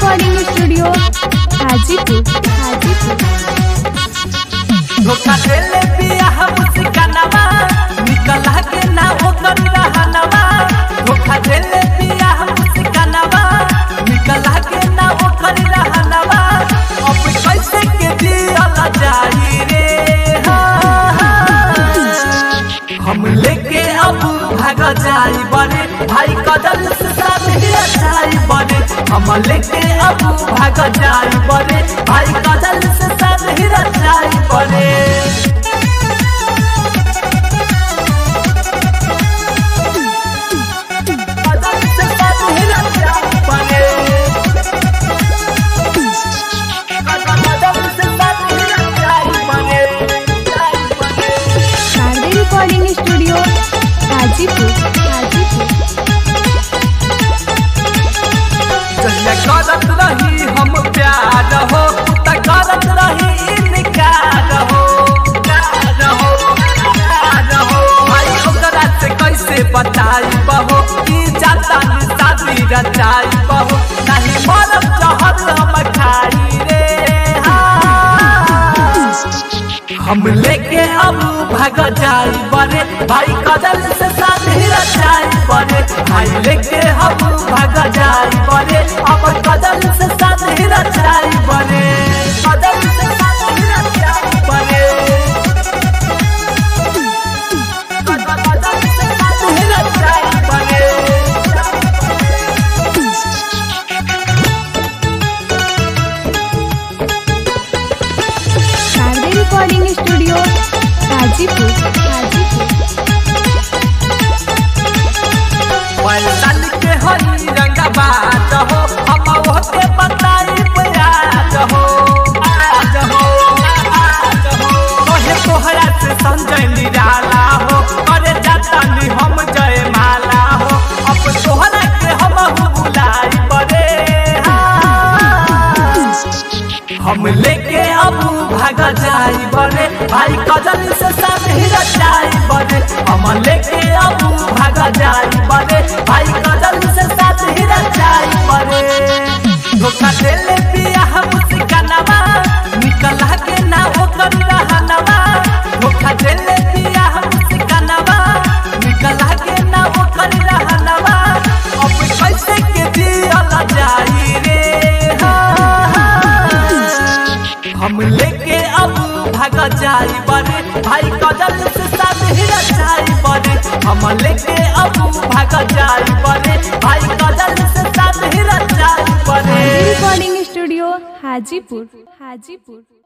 Recording studio Hajipur Hajipur धोखा देले बियाह मुस्कानवा निकला के ना ओकर रहनवा धोखा देले बियाह मुस्कानवा निकला के ना ओकर रहनवा अब कैसे के दियल जाई रे हाँ, हाँ। हम लेके अब भाग जाई बने भाई कदल से शादी जाई बने हम लेके अब भाग जाई बने भाई कदल से शादी जाई बने कदल से शादी जाई बने कदल से शादी जाई बने जाई बने शारदे रिकॉर्डिंग स्टूडियो हाजीपुर हाजीपुर जहिया करत रही हम प्यार हो त करत रही इनकार हो प्यार हो प्यार हो भाई ओकरा से कैसे बताई बहो कि जाता नि शादी रचाई बहो नहीं मरब जहर हम खाई रे हाँ। हम लेके अब भाग जाई बने भाई कदल से शादी रचाई बने भाई लेके हम भाग जाई बने अब कदल से शादी रचाई बने कदल से शादी रचाई बने कदल से शादी रचाई बने शारदे रिकॉर्डिंग स्टूडियो हाजीपुर हाजीपुर पैदल के हरी रंगा बात हो हम होके बताई प्याज हो आज हो आज हो कहे तोहरा से संजय निराला हो करे जाता नि हम जय माला हो अब तोहरा के हम बुलाई पड़े हम लेके अब भाग जाई बने भाई कजल से शादी रचाई बने हम लेके अब भाग जाई बने भाई कजल से शादी रचाई बने धोखा देले बियाह मुस्कानवा निकला के ना ओकर रहनवा धोखा देले बियाह मुस्कानवा निकला के ना ओकर रहनवा अब कैसे के दियल जाई रे हाँ, हाँ। हम लेके अब भाग जाई बने भाई कदल से शादी रचाई बने हम लेके अब भाग जाई बने भाई कदल से शादी रचाई बने शारदे रिकॉर्डिंग स्टूडियो हाजीपुर हाजीपुर